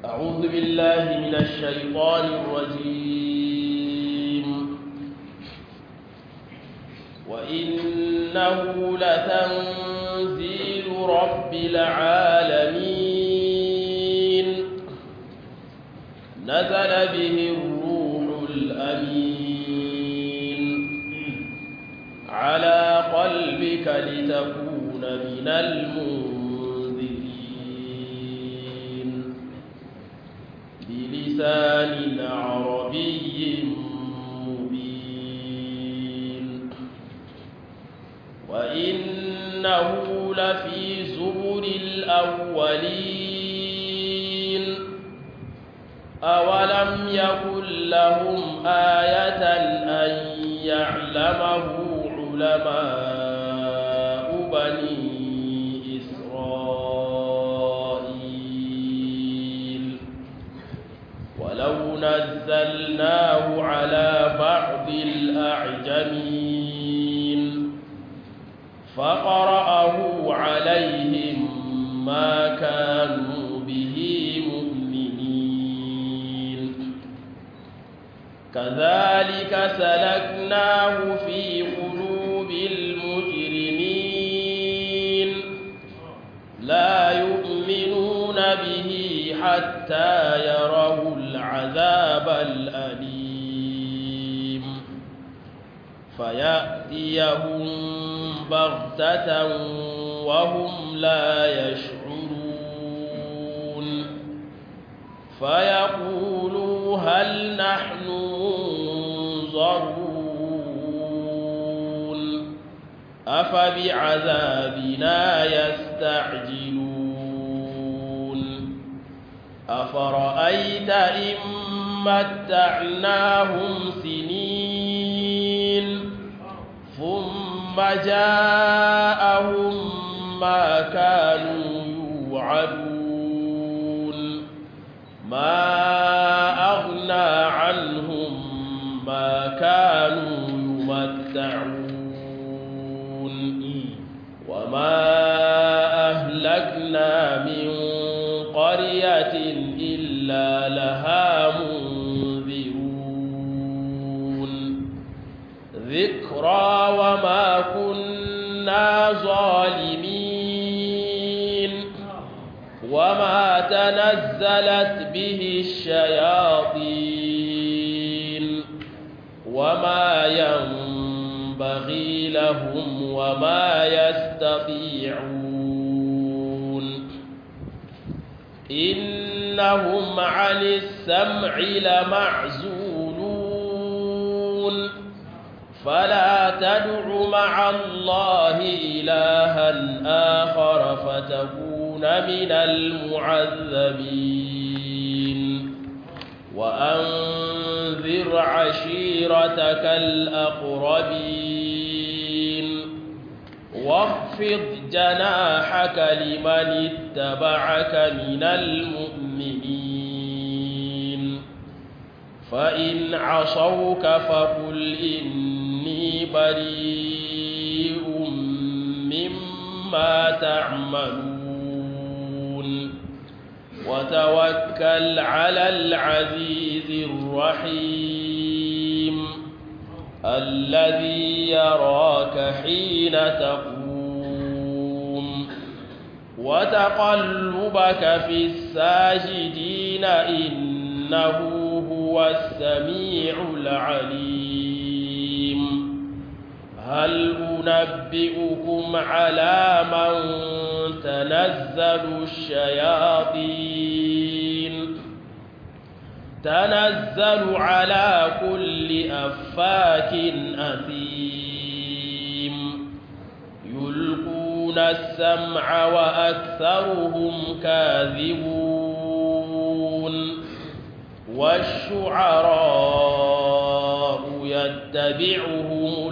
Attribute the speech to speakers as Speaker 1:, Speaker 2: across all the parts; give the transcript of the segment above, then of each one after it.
Speaker 1: أعوذ بالله من الشيطان الرجيم وإنه لتنزيل رب العالمين نزل به الروح الأمين على قلبك لتكون من المنذرين بلسان عربي مبين وإنه لفي زبر الأولين أولم يكن لهم آية أن يعلمه علماء بني إسرائيل ولو نزلناه على بعض الأعجمين فقرأه عليهم ما كانوا به مؤمنين كذلك سلكناه في قلوب المجرمين لا يؤمنون به حتى يروا العذاب الأليم فيأتيهم بغتة وهم لا يشعرون فيقولوا هل نحن منظرون أفبعذابنا يستعجلون أفرأيت إن متعناهم سنين ثم جاءهم ما كانوا يوعدون ما أغنى عنهم ما كانوا يمتعون وما أهلكنا من قرية إلا لها منذرون ذكرى وما كنا ظالمين وما تنزلت به الشياطين وما ينبغي لهم وما يستطيعون إنهم عن السمع لمعزولون فلا تدع مع الله إلها آخر فتكون من المعذبين وأنذر عشيرتك الأقربين واخفض جناحك لمن اتبعك من المؤمنين فإن عصوك فقل إني بريء مما تعملون وتوكل على العزيز الرحيم الذي يراك حين تقوم وتقلبك في الساجدين إنه هو السميع العليم هل أنبئكم على من تنزل الشياطين تنزل على كل أفاك أثيم يلقون السمع وأكثرهم كاذبون والشعراء يتبعهم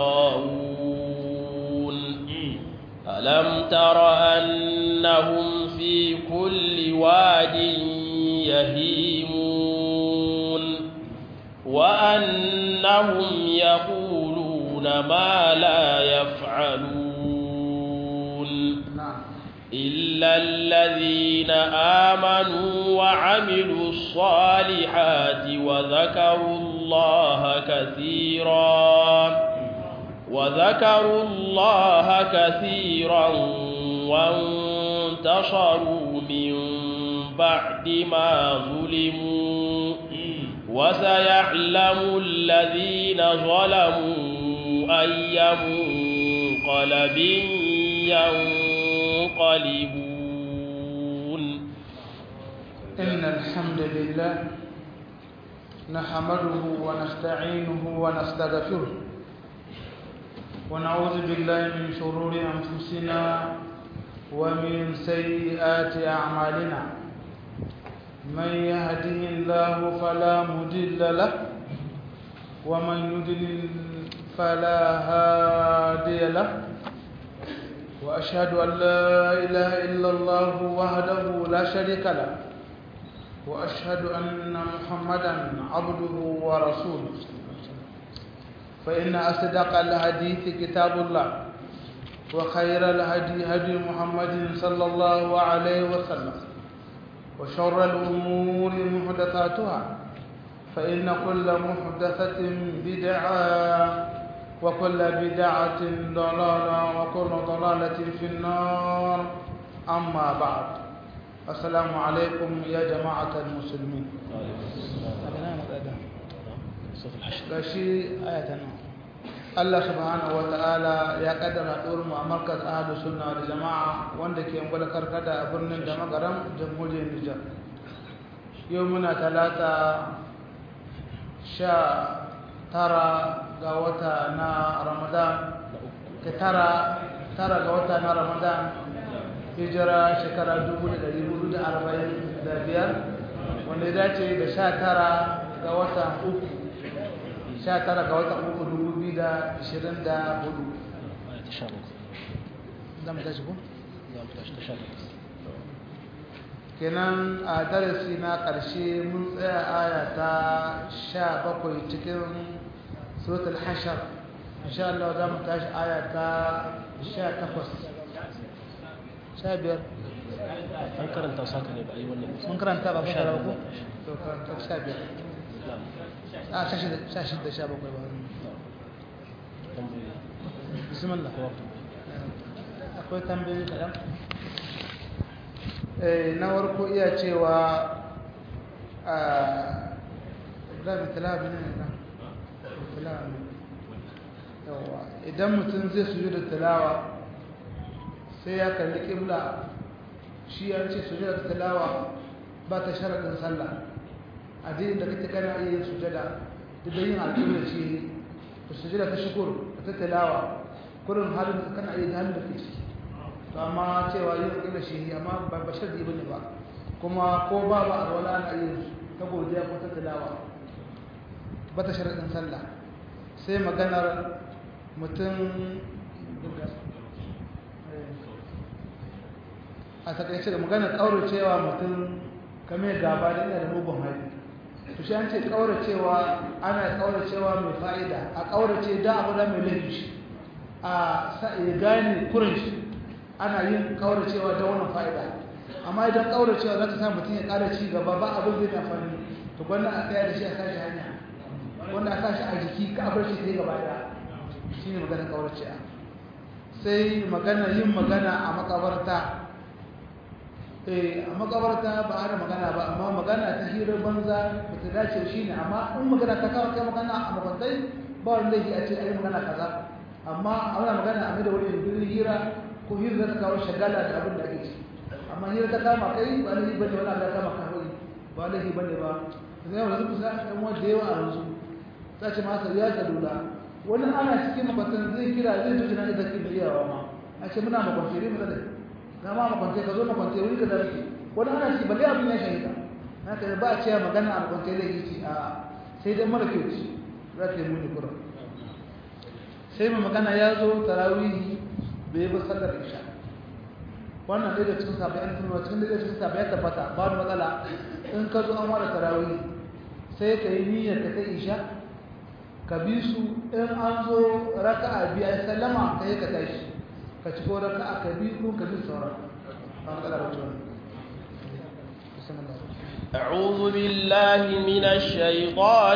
Speaker 1: الغاوون ألم تر أنهم في كل واد يهيمون وأنهم يقولون ما لا يفعلون إلا إلا الذين آمنوا وعملوا الصالحات وذكروا الله كثيرا وذكروا الله كثيرا وانتصروا من بعد ما ظلموا وسيعلم الذين ظلموا أي منقلب ينقلبون
Speaker 2: إن الحمد لله نحمده ونستعينه ونستغفره ونعوذ بالله من شرور أنفسنا ومن سيئات أعمالنا من يهده الله فلا مضل له ومن يضلل فلا هادي له وأشهد أن لا إله إلا الله وحده لا شريك له وأشهد أن محمدا عبده ورسوله فإن أصدق الحديث كتاب الله وخير الهدي هدي محمد صلى الله عليه وسلم وشر الأمور محدثاتها فإن كل محدثة بدعة وكل بدعة ضلالة وكل ضلالة في النار أما بعد السلام عليكم يا جماعة المسلمين gashi ayatan Allah subhanahu wata'ala ya kaddara ɗorin mu a markaz ahlus sunna da jama'a wanda ke gwada karkada a birnin da magaram jamhuriyar Nijar yau muna talata sha tara ga wata na Ramadan ta tara tara ga wata na Ramadan hijira shekara 1445 wanda ya dace da sha tara ga watan uku sha tara ga watan uku dubu biyu da ishirin da hudu zama tashi ko? kenan a darasi na ƙarshe mun tsaya aya ta sha bakwai cikin suratul hashar insha Allah za mu tashi aya ta sha takwas sha biyar
Speaker 1: an karanta saka ne ba a yi wannan
Speaker 2: mun karanta ba fasara ba ko? to karanta sha biyar a sha shida sha bakwai ba bismillah akwai tambayi kaɗan na warko iya cewa a zaɓi talabi ne na yawa idan mutum zai suju da talawa sai ya kalli ƙibla shi ya ce suju da talawa ba ta sharaɗin sallah addinin da kake kana iya yin sujada duk da yin alƙibla ce da sujada ta shukur da ta talawa kurin halin da kana iya halin da ke ciki to amma cewa yin alƙibla shi amma ba bashar da bane ba kuma ko ba ba a wala ana yin ta godiya ko ta talawa ba ta sharaɗin sallah sai maganar mutum a takaice da maganar ƙauracewa mutum kame gaba da ina da mugun haifi to shi an ce kauracewa ana kauracewa mai fa'ida a kaurace da abu da mai laifi a ya gane kurin shi ana yin kauracewa da wannan fa'ida amma idan kauracewa za ta sa mutum ya ƙara ci gaba ba abin zai amfani to gwanda a tsaya da shi a sashi hanya wanda a sashi a jiki ka bar shi sai gaba da shi ne maganar kauracewa sai magana yin magana a makabarta a makabarta ba ana magana ba amma magana ta hirar banza ba ta dace shi ne amma in magana ta kawo kai magana a makwantai ba wani laifi a ce a yi magana kaza amma ana magana a mai da wani yankin hira ko hira za ta kawo shagala da abin da ake ci amma hira ta kama kai ba laifi ba ne wani abu ya kama kawai ba laifi ba ne ba zai yawon yanzu kusa ɗan wanda yawa a yanzu ta ce masa ya salula wani ana cikin makwantai zai kira zai tuci na ita kin iyawa ma a ce muna makwantai ne mu zai na ma makwante ka zo makwante wuri ka zarfi wani ana ci balle abin ya shahida na ka ba a cewa magana a makwante da yi ci a sai dai mara kyau ci za ta yi muni kura sai mai magana ya zo tarawihi bai bi sallar isha wannan ɗaya da cikin sabai an tunawa cikin ɗaya cikin sabai ya tabbata ba wani matsala in ka zo an wada tarawihi sai ka yi niyyar ka ta isha ka bi su in an zo raka'a biya sallama ka yi ka tashi ka ci ko raka aka bi ko ka bi sauran
Speaker 1: أعوذ بالله من الشيطان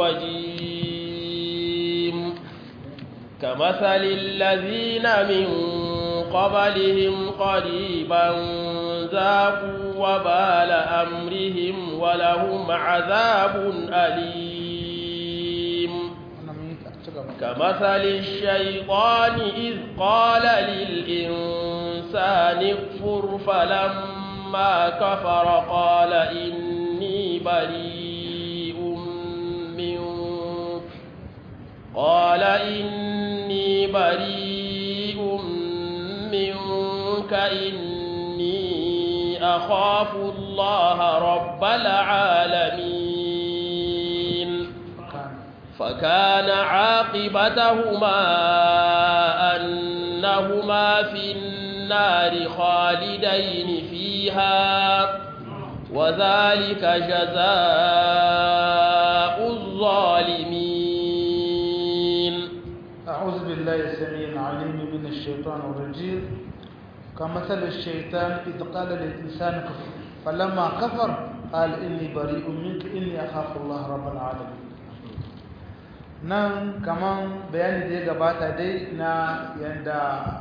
Speaker 1: الرجيم كمثل الذين من قبلهم قريبا ذاقوا وبال أمرهم ولهم عذاب أليم كمثل الشيطان إذ قال للإنسان اكفر فلما كفر قال إني بريء منك قال إني بريء منك إني أخاف الله رب العالمين فكان عاقبتهما أنهما في النار خالدين فيها وذلك جزاء الظالمين
Speaker 2: أعوذ بالله السميع العليم من الشيطان الرجيم كمثل الشيطان إذ قال للإنسان كفر فلما كفر قال إني بريء منك إني أخاف الله رب العالمين nan kaman bayani da ya gabata dai na yadda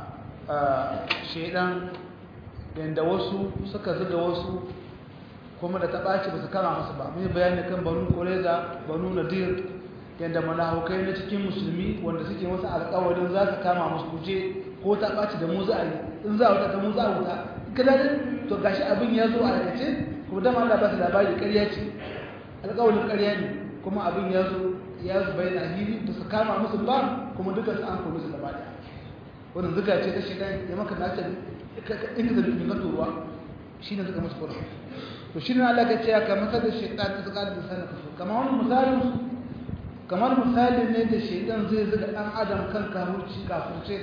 Speaker 2: shaidan yadda wasu suka zuga wasu kuma da ta ɓaci ba su kama masu ba mai bayani kan banu koreza banu nadir yadda manahaukai na cikin musulmi wanda suke wasu alƙawarin za su kama musu kuje ko ta ɓaci da mu za a yi in za a wuta ta mu za a wuta kadadin to gashi abin ya zo a aikace kuma dama Allah ba su labari ƙarya ce alƙawarin ƙarya ne kuma abin ya zo ya zo bayan ahili da su kama musu ba kuma duka su an kome su gaba ɗaya wannan zuga ce ta shaidan ya maka nace inda da dukkan ka turuwa shi ne suka musu kura to shi ne Allah ya ce ka masa da shaidan ta zuga da sanin kaso kamar wani misalin kamar misali ne da shaidan zai zuga ɗan adam kan kafirci kafirce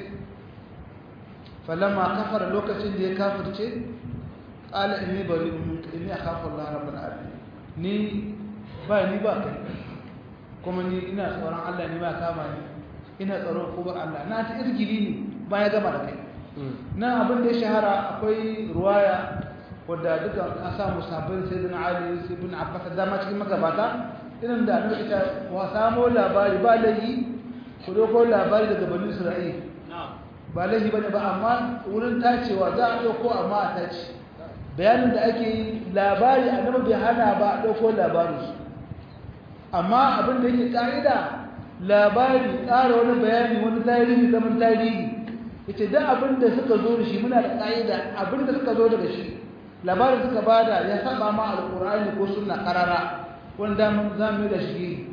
Speaker 2: falamma kafara lokacin da ya kafirce qala inni bari'un minka inni akhafu Allah rabbul alamin ni ba ni ba kai kuma ni ina tsoron Allah ne ba kama ni ina tsoron kubar Allah na ta irgiri ne ba ya gama da kai nan abin da ya shahara akwai ruwaya wadda duka an samu sabbin sayyidina Ali ibn Abbas dama cikin magabata irin da annabi ta wa samo labari ba layi ku doko labari daga bani Isra'il ba lahi bane ba amma wurin tacewa za a dauko amma a tace bayanin da ake yi labari annabi bai hana ba a dauko labarin su amma abin da yake ƙa'ida labari ƙara wani bayani wani tarihi zaman tarihi yace da abin da suka zo da shi muna da ƙa'ida abin da suka zo daga shi labarin suka bada ya saba ma alƙur'ani ko sunna ƙarara wanda mun zamu da shi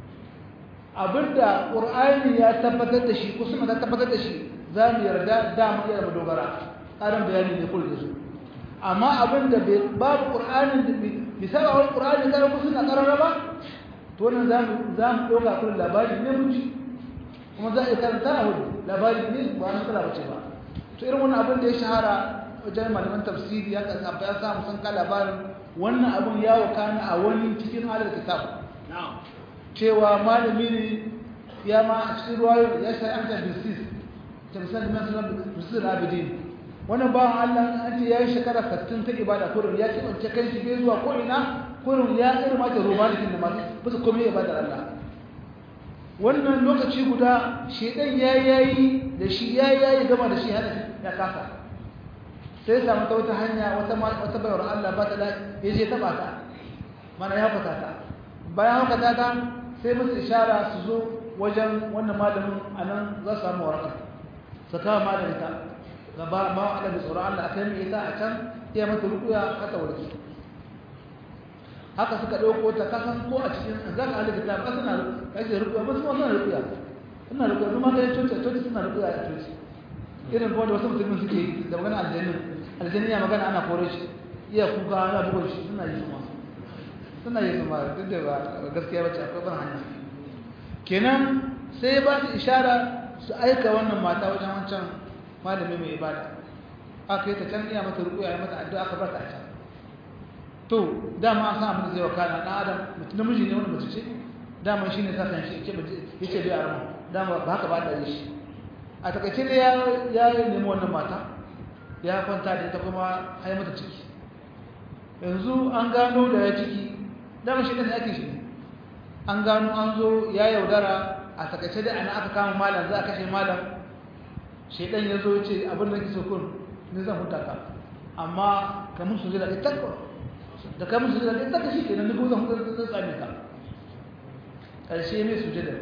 Speaker 2: abin da ƙur'ani ya tabbatar da shi ko sunna ta tabbatar da shi za mu yarda da mu iya mu dogara ƙarin bayani ne kullu su amma abin da babu ƙur'anin da bai saba wa ƙur'ani ƙarara ko sunna ƙarara ba to wannan za mu ɗauka kun labari ne muci kuma za a yi karanta a hudu labari ne ba na kula bace ba to irin wannan abin da ya shahara wajen malaman tafsiri ya kasa ya samu sun ka labarin wannan abin ya wakana a wani cikin halar kitab cewa malami ne ya ma a cikin ruwayo ya sai an ta bisis ta misali masu na bisis abidin wannan bawan Allah an ce ya yi shekara 60 ta ibada kurin ya ce wance kai shi bai zuwa ko ina kurin ya irin mata romanikin da masu bisa komai ibadar Allah wannan lokaci guda shedan ya yayi da shi ya yayi gama da shi hana ya kasa sai samu ta wata hanya wata wata bayar Allah ba ta da ya je taba ta mana ya fata ta bayan haka ta sai musu ishara su zo wajen wannan malamin anan za su samu waraka su kawo malamin ta gaba ma Allah da tsoron Allah akai mai ita a can iya mata rukuya haka warki haka suka dauko ta kasan ko a cikin zaka halin kitab ka suna kaje rukuya ba su ma suna rukuya suna rukuya kuma ga coci coci suna rukuya a coci irin ko da wasu musulmi suke yi da magana aljanna aljanna ya magana ana kore shi iya kuka ana bugun shi suna yi kuma suna yi kuma duk da ba gaskiya bace akwai ban hanya kenan sai ba su ishara su aika wannan mata wajen wancan malami mai ibada aka yi ta can iya mata rukuya ya mata addu'a aka bar ta can to dama an san abin da zai wakana dan adam mutum namiji ne wani mace ce dama shi ne sakan shi yake yace bai arama dama ba haka ba da shi a takaice ne ya ya nemi wannan mata ya kwanta da ita kuma hai mata ciki yanzu an gano da ya ciki dama shi ɗin ake shi an gano an zo ya yaudara a takaice da ana aka kama malam za a kashe malam shaidan ya zo ce abin da ke so kun ni zan huta ka amma ka mun su jira ɗaya takwa da ka mun su jira ɗaya takwa shi ke nan ni zan huta zan tsame ka ƙarshe mai su jira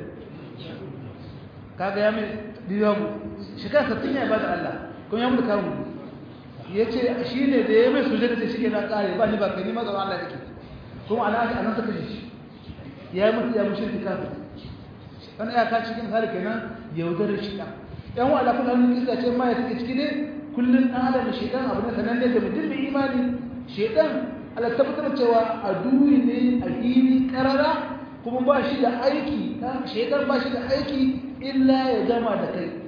Speaker 2: kaga ya mai diyagu shekara sattin ya ba da Allah kuma ya mutu kawo ya ce shi ne da ya mai su jira ta shi ke na ƙare ba ni ba ka ni ma tsaron Allah kake kuma ana a nan suka shi ya yi mutu ya mushe ta kafin wani iyaka cikin hali kenan yaudarar shi ɗan yan wa alaƙun hannun kisa ce ma ya take ciki ne kullum ɗan adam da shaidan abu na sanan ne da mutum mai imani shaidan ala tabbatar cewa a duni ne a fili karara kuma ba shi da aiki shaidan ba shi da aiki illa ya gama da kai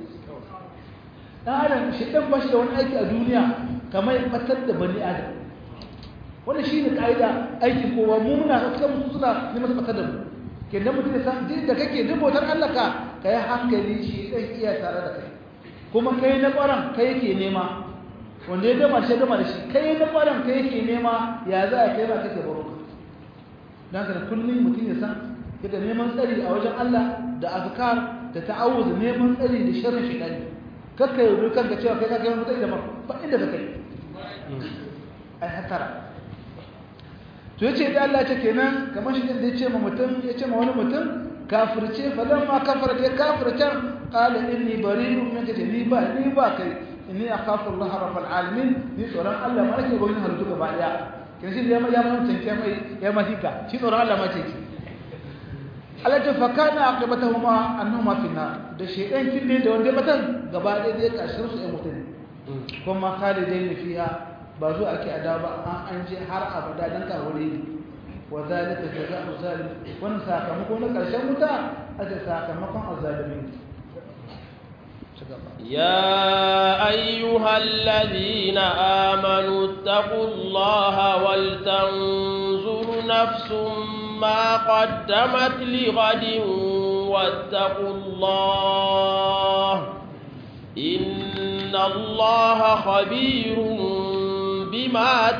Speaker 2: ɗan adam shaidan ba shi da wani aiki a duniya kamar ya batar da bani adam wannan shi ne ƙa'ida aikin kowa mu muna suka musu suna neman batar da mu ke da mutum da san da kake duk bautar Allah ka ka yi hankali shi ɗan iya tare da kai kuma kai na ƙwaron kai yake nema wanda ya gama shi gama da shi kai na ƙwaron kai yake nema ya za a kai ma kake baro ka don haka kullum mutum ya san yadda neman tsari a wajen Allah da azkar da ta'awuz neman tsari da sharrin shaytani kakka yi kanka cewa kai ka kai wani tsari da ba inda ka kai ai hatara to yace da Allah ce kenan kamar shi da yace ma mutum yace ma wani mutum kafirce falan ma kafara da kafirce qala inni bari'un minka ni ba ni ba kai inni akhafu Allah rabbul alamin ni tsoron Allah ma nake goyin halu gaba daya kin shi ya ma ya mun tanke mai ya ma hika shi tsoron Allah ma ce ki Allah ta fakana aqibatuhuma annahuma fi nar da shedan kin ne da wanda batan gaba daya da karshen su ɗan mutum kuma khalidain fiha ba zo ake ada ba an an je har abada dan kawure ne wa zalika jazaa'u zalim wannan sakamako na karshen wuta aka sakamakon azzalimi
Speaker 1: يا أيها الذين آمنوا اتقوا الله ولتنظر نفس ما قدمت لغد واتقوا الله إن الله خبير بما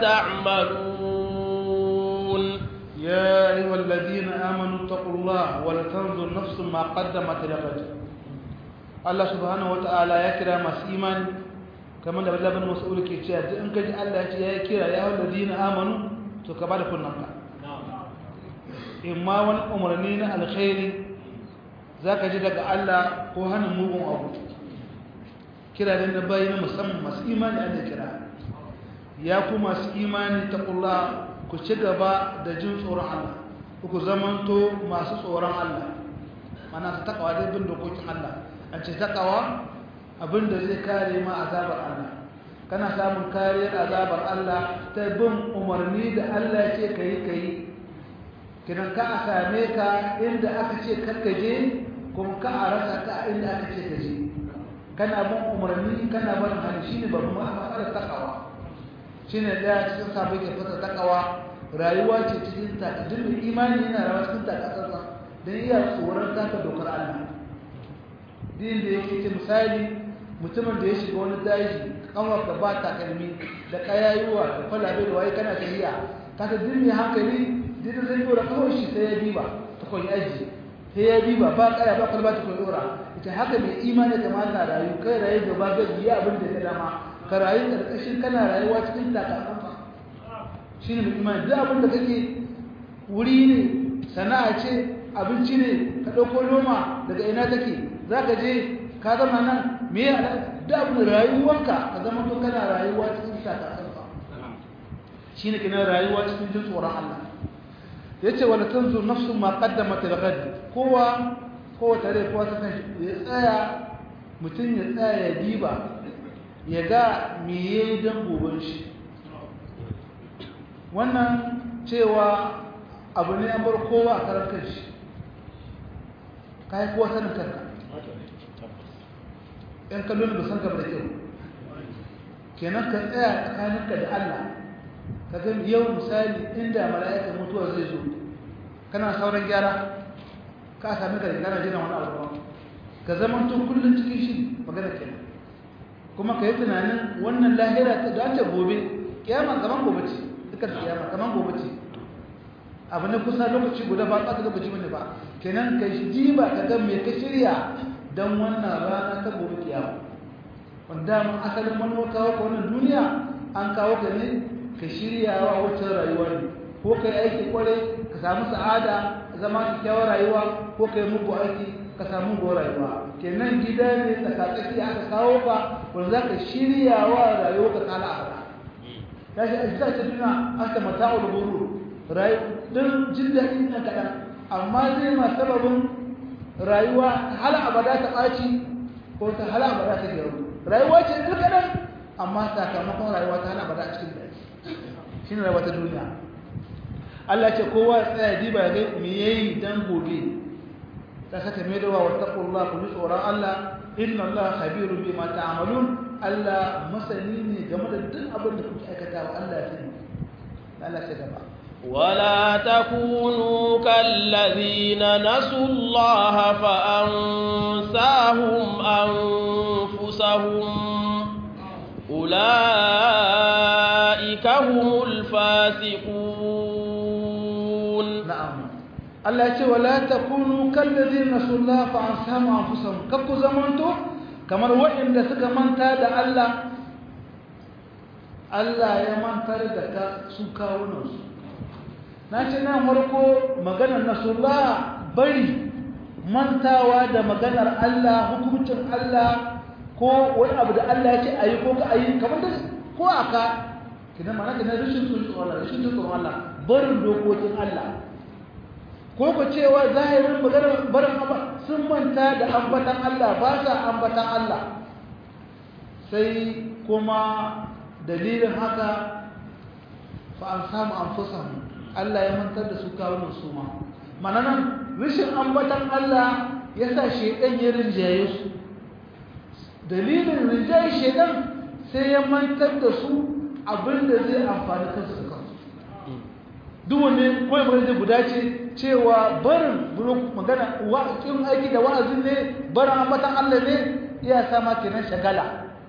Speaker 1: تعملون
Speaker 2: يا أيها الذين آمنوا اتقوا الله ولتنظر نفس ما قدمت لغد الله سبحانه وتعالى يكرا masu imani kamar da Abdullah bin Mas'ud ke cewa duk in kaji Allah ya ce ya kira ya walladina amanu to ka bada kunnanka in ma wani umarni na alkhairi zaka ji daga Allah ko hannun mugun abu kira da bayi na musamman masu imani Allah kira ya ku masu imani taqulla ku ci gaba da jin tsoron Allah ku zamanto masu tsoron Allah mana su takawa dai bin dokokin Allah an ce takawa abinda zai kare ma azabar Allah kana samun kariyar azabar Allah ta bin umarni da Allah ya ce kai kai kidan ka a same ka inda aka ce karka je kuma ka a rasa ka inda aka ce ka je kana bin umarni kana barin hali shine babban matsalar takawa shine daya cikin sabai ke fasa takawa rayuwa ce cikin ta duk imani yana rawa cikin ta kasarsa dan iya tsoron taka dokar Allah din da yake ce misali mutumin da ya shiga wani daji kanwar ka ba takalmi da kayayuwa da kwalabe da waye kana tafiya ka ta dirmi hankali duk zai dora kawai shi sai ya diba ta koyi aji sai ya diba ba kaya ba kwalba ta koyi dora ita haka mai imani kamata rayu kai rayu gaba gaji ya abin da ya dama ka rayu ƙarƙashin kana rayuwa cikin takasanka shi ne mutumani duk abin da kake wuri ne sana'a ce abinci ne ka ɗauko noma daga ina take za ka je ka zama nan me ya duk abin rayuwanka ka zama to kana rayuwa cikin takasanka shi ne kina rayuwa cikin jin tsoron Allah ya ce wala tanzu nafsu ma qaddamat al-ghad kowa kowa tare kowa ta san ya tsaya mutum ya tsaya ya diba ya ga me ya yi don goben shi wannan cewa abu ne an bar kowa a karar kan shi ka yi kowa sanin kanka ‘yan kallon ba san gaba da kyau kenan ka tsaya tsakaninka da Allah ka ga yau misali inda mala'ika mutuwa zai zo kana sauran gyara ka sami ka da gana jiran wani abu ka zama tun kullum cikin shi magana kenan kuma ka yi tunanin wannan lahira ta dace gobe kiyama kaman gobe ce dukkan kiyama kaman gobe ce abu ne kusa lokaci guda ba tsaka lokaci bane ba kenan ka ji ba ka ga me ka shirya dan wannan rana ta gobe kiyama wanda mun asalin manuwa kawo ka wannan duniya an kawo ka ne ka shirya wa wacce rayuwa ne ko kai aiki kware ka samu sa'ada zama kyakkyawar rayuwa ko kai muku aiki ka samu go rayuwa kenan gida ne tsakatsaki aka kawo ka wanda za ka shirya wa rayuwa ka kala abada ya shi ajiya ta duniya an ta mata wa buru don jin daɗi na kaɗan amma zai ma sababin rayuwa hala abada ta ɓaci ko ta hala abada ta gyaru rayuwa ce ɗin kaɗan amma sakamakon rayuwa ta hala abada a cikin daɗi shi ne rayuwa ta duniya Allah ce kowa ya tsaya diba ya ga me yayi dan gobe ta saka mai da wa taqullah ku ji tsoron Allah inna Allah khabirun bima ta'malun Allah masani ne game da duk abin da kuke aikatawa Allah ya sani Allah sai gaba
Speaker 1: ولا تكونوا كالذين نسوا الله فأنساهم أنفسهم أولئك هم الفاسقون
Speaker 2: نعم الله يقول ولا تكونوا كالذين نسوا الله فأنساهم أنفسهم كبكو زمانتو كما وإن دسك منتا دا الله Allah ya mantar da ka su kawunansu na ce na farko maganar nasullah bari mantawa da maganar Allah hukuncin Allah ko wani abu da Allah ya ce a yi ko ka a yi kamar da ko a ka kidan mana kidan rashin tsoron Allah rashin tsoron Allah barin dokokin Allah ko ku cewa zahirin maganar barin Allah sun manta da ambatan Allah ba sa ambatan Allah sai kuma dalilin haka fa an samu anfusahum Allah ya mantar da su kawunan su ma mana nan rishin ambatan Allah ya sa shedan ya rinjaye su dalilin rinjaye shedan sai ya mantar da su abinda zai amfani kansu da kansu duk wanne kawai magana zai guda ce cewa barin magana wa'akin aiki da wa'azin ne barin ambatan Allah ne iya sama kenan shagala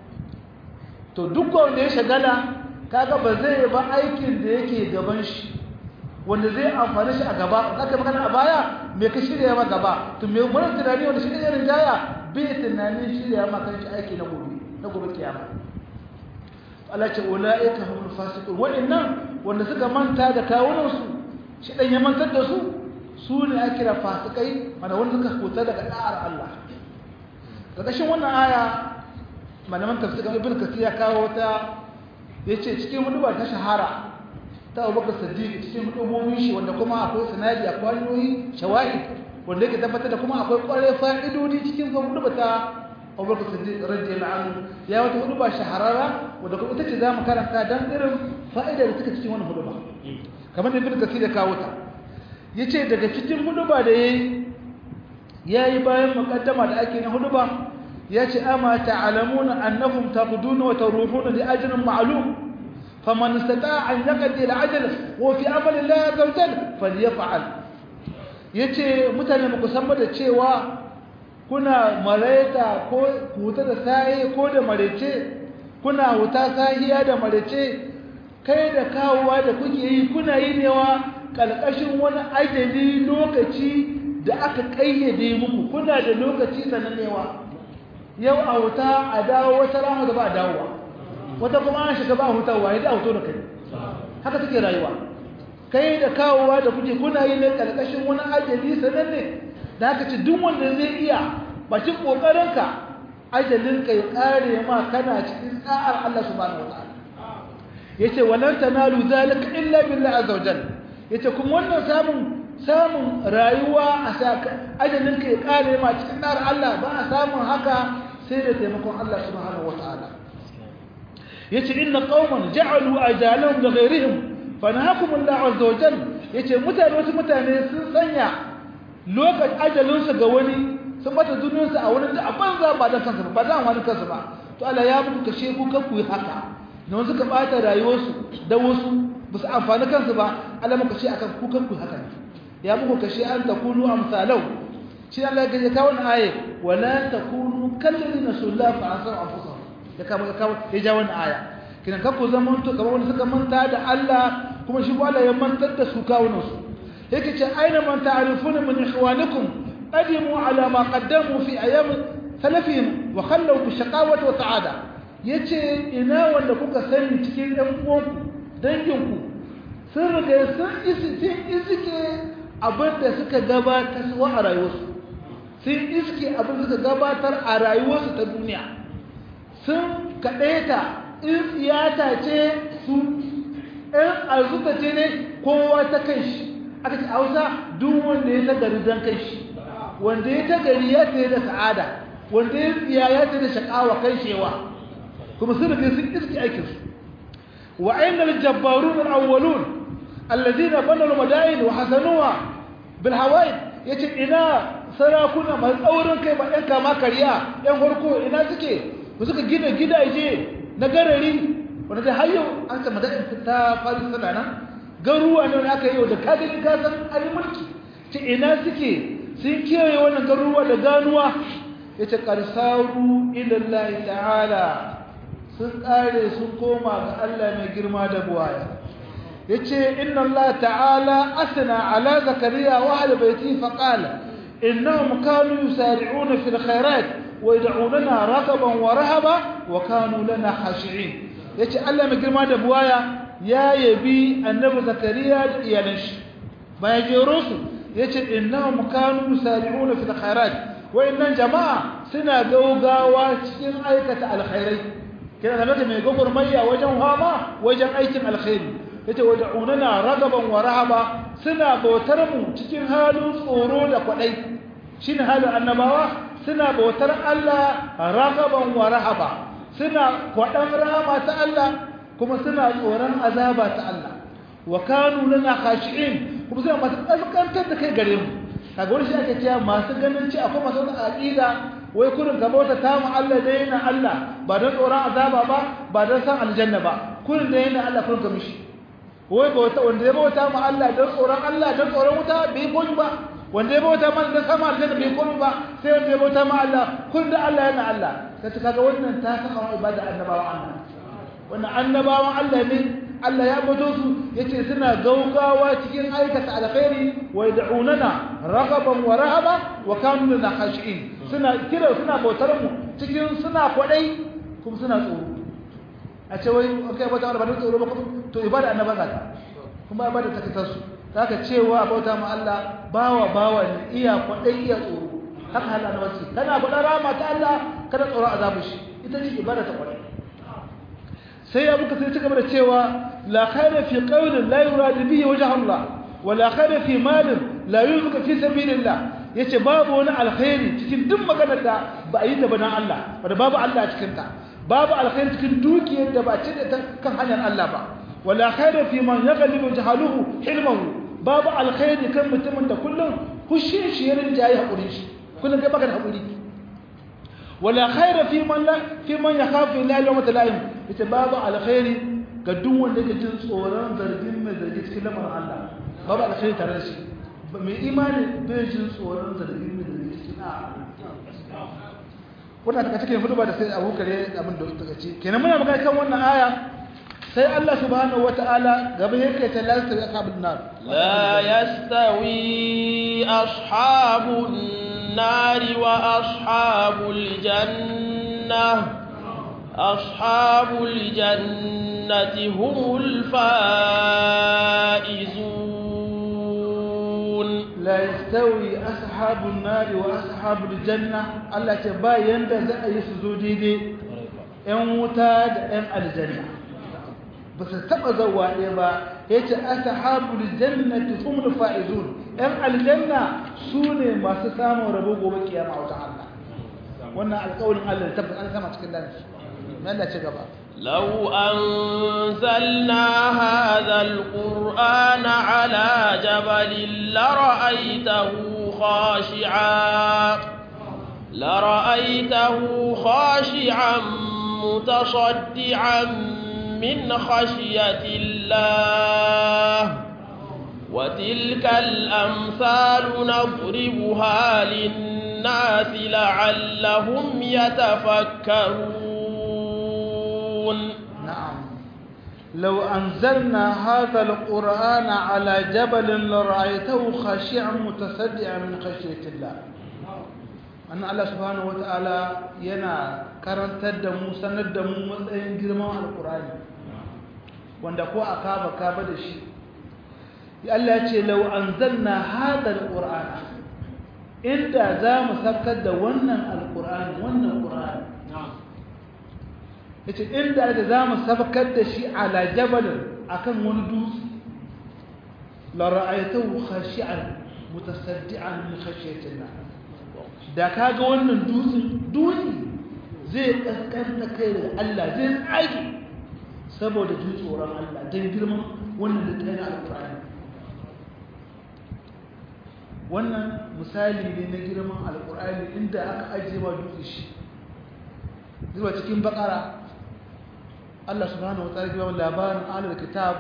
Speaker 2: to duk wanda ya shagala kaga ba zai ba aikin da yake gaban shi wanda zai amfani shi a gaba zaka magana a baya me ka shirya ma gaba to me mun tunani wanda shi ne irin jaya bai tunanin shirya ma kan shi aiki na gobe na gobe kiyama Allah ce ulaika humul fasiqun wa'annan wanda suka manta da kawunan su shi dan ya mantar da su su ne ake kira fasikai mana wanda suka kuta daga da'ar Allah karkashin wannan aya malaman tafsirin ibn kasir ya kawo ta yace cikin hudubar ta shahara ta Abubakar Siddiq cikin hudumomin shi wanda kuma akwai sanadi akwai hanyoyi shawahid wanda yake tabbatar da kuma akwai kware fa'idodi cikin hudubar ta Abubakar Siddiq radiyallahu anhu ya wata huduba shahararra wanda kuma ita ce zamu karanta dan irin fa'ida da take cikin wannan huduba kamar da ibn kasir ya kawo ta yace daga cikin huduba da yayi yayi bayan mukaddama da ake na huduba yace ama ta'lamuna annakum taquduna wa taruhuna li ajrin ma'lum faman istata'a an yaqdi al-ajr wa fi amali Allah azza wa jalla falyaf'al yace mutane muku san da cewa kuna maraita ko huta da sai ko da marece kuna huta sahiya da marece kai da kawowa da kuke yi kuna yi newa kalkashin wani ajali lokaci da aka kayyade muku kuna da lokaci sananewa yau a huta a dawo wata rana da ba a dawowa wata kuma an shiga ba a hutawa ya da hoto da kai haka take rayuwa kai da kawowa da kuke kuna yi ne karkashin wani ajali sananne da haka ce duk wanda zai iya bakin kokarinka ajalinka ya kare ma kana cikin tsa'ar Allah subhanahu wataala yace walan tanalu zalika illa billahi azza wajalla yace kuma wannan samun samun rayuwa a ajalinka ya kare ma cikin tsa'ar Allah ba a samun haka sai da taimakon Allah subhanahu wataala yace inna qauman ja'alu ajalahum li ghayrihim fanahakum Allah azza wa jalla yace mutane wasu mutane sun sanya lokacin ajalin su ga wani sun bata duniyar su a wani da banza ba dan kansu ba dan wani kansu ba to Allah ya muku kashe ku kan ku haka don suka bata rayuwar su da wasu ba su amfani kansu ba Allah muku kashe akan ku kan ku haka ya muku kashe an takunu amsalau shi Allah ya kawo wannan aye wala takunu kallazina sulla fa asar anfusahum ya kama ya kama ya ja wannan aya kinan kanku zaman to kamar wanda suka manta da Allah kuma shi Allah ya mantar da su kawunan su yake ce aina man ta'rifuna min ikhwanikum qadimu ala ma qaddamu fi ayyam salafihim wa khallu bi shaqawati wa sa'ada yace ina wanda kuka sani cikin ɗan uwanku danginku sun riga sun isi iske abin da suka gabatar a rayuwarsu sun iske abin da suka gabatar a rayuwarsu ta duniya sun kaɗaita in siyasa ce su in arzuta ce ne kowa ta kai shi aka ce hausa duk wanda ya tagari don kai shi wanda ya tagari ya tsaye da sa'ada wanda ya tsiya ya tsaye da shakawa kai shewa kuma sun riga sun iske aikinsu wa ainihin jabbarun al'awwalun الذين بنوا المدائن وحسنوها بالهوائد yace ina sarakuna masu tsaurin kai ba ɗan kama karya ɗan farko ina suke ba suka gina gidaje na garari wanda da har yau an ta madadin ta faru sana nan garuwa ne wanda aka yi da ka gani ka san an yi mulki ce ina suke sun kiyaye wannan garuwa da ganuwa yace qarsaru ila Allah ta'ala sun kare sun koma ga Allah mai girma da buwaya yace inna Allah ta'ala asna ala zakariya wa ahli baiti fa qala innahum kanu yusari'una fil khairat wa yad'unana ragaban wa rahaba wa kanu lana khashi'in yace Allah mai girma da buwaya ya yabi annabi zakariya da iyalan shi bayan jero su yace innahum kanu yusari'una fil khairat wa innan jama'a suna gaugawa cikin aikata alkhairai kina da mai gogurmayya wajen hama wajen aikin alkhairi yace wad'unana ragaban wa rahaba suna bautar mu cikin halin tsoro da kwadai shine halin annabawa suna bautar Allah ragaban wa rahaba suna kwadan rahama ta Allah kuma suna tsoron azaba ta Allah wa kanu lana khashi'in kuma suna masu kaskantar da kai gare mu kaga wani shi ake cewa masu ganin ci akwai masu aqida wai kurin ka bauta ta mu Allah dai na Allah ba don tsoron azaba ba ba don san aljanna ba kurin dai na Allah kurin ka mishi wai bauta wanda ya bauta ma Allah don tsoron Allah don tsoron wuta bai koyi ba wanda ya bauta ma don sama aljanna bai koyi ba sai wanda ya bauta ma Allah kun da Allah yana Allah sai ta kaga wannan ta saka wa ibada annabawa Allah wannan annabawan Allah ne Allah ya bato su yace suna gaugawa cikin aikata alkhairi wa yad'unana raghaban wa rahaba wa kanu lana khashi'in suna kira suna bautar mu cikin suna kwadai kuma suna tsoro a ce wai kai bauta Allah ba da tsoro ba to ibada annaba za ta kuma ibada ta kitar su zaka cewa bauta ma Allah bawa bawa ne iya kwadai iya tsoro haka hal annaba ce kana faɗa rama ta Allah kada tsoro azabu shi ita ce ibada ta kwadai sai abu ka sai cigaba da cewa la khayra fi qawlin la yurad bihi wajha Allah wa la khayra fi malin la yunfiq fi sabilillah yace babu wani alkhairi cikin duk maganar da ba a yi da bana Allah wanda babu Allah a cikin ta babu alkhairi cikin dukiyar da ba ce da kan hanyar Allah ba wala khairu fi man yaghlibu jahaluhu hilmahu babu alkhairi kan mutumin da kullum kushin shi yarin jayi hakuri shi kullum kai baka da hakuri wala khairu fi man la fi man yakhafu la yawma talaim ita babu alkhairi ga duk wanda yake jin tsoron zargin mai zargi cikin lamarin Allah babu alkhairi tare da shi mai imani bai jin tsoron zargin mai zargi cikin wannan daga cikin hudu ba da sai abu kare abin da daga ci kenan muna magana kan wannan aya sai Allah subhanahu wataala gaba yake ta la yastawi ashabun nar
Speaker 1: la yastawi ashabun nar wa ashabul janna ashabul jannati humul faizun
Speaker 2: la yastawi ashabun nari wa ashabul janna Allah ce ba yanda za a yi su zo daidai ƴan wuta da ƴan aljanna ba su taɓa zawa ɗaya ba ya ce ashabul jannati humul faizun ƴan aljanna su ne masu samun rabo gobe kiyama a wajen Allah wannan alƙawarin Allah tabbas an sama cikin dani Allah ce gaba
Speaker 1: لو أنزلنا هذا القرآن على جبل لرأيته خاشعا لرأيته خاشعا متصدعا من خشية الله وتلك الأمثال نضربها للناس لعلهم يتفكرون يعلمون
Speaker 2: نعم لو أنزلنا هذا القرآن على جبل لرأيته خاشعا متصدعا من خشية الله أن الله سبحانه وتعالى ينا كرن تدمو سندمو مطعين جرمان القرآن wanda ko a kaba kaba da shi Allah ya ce lau anzalna hada alqur'ana inda za mu saukar da wannan alqur'ani wannan qur'ani yace inda da za mu saukar da shi ala jabalin akan wani dutse la ra'aytahu khashi'an mutasaddian min khashyatillah da kaga wannan dutsen dutse zai kaskanta kai da Allah zai tsage saboda jin tsoron Allah don girman wannan littafin alkur'ani wannan misali ne na girman alkur'ani inda aka ajiye ma dutse shi zuwa cikin bakara Allah subhanahu wa ta'ala ya labarin ahlul kitab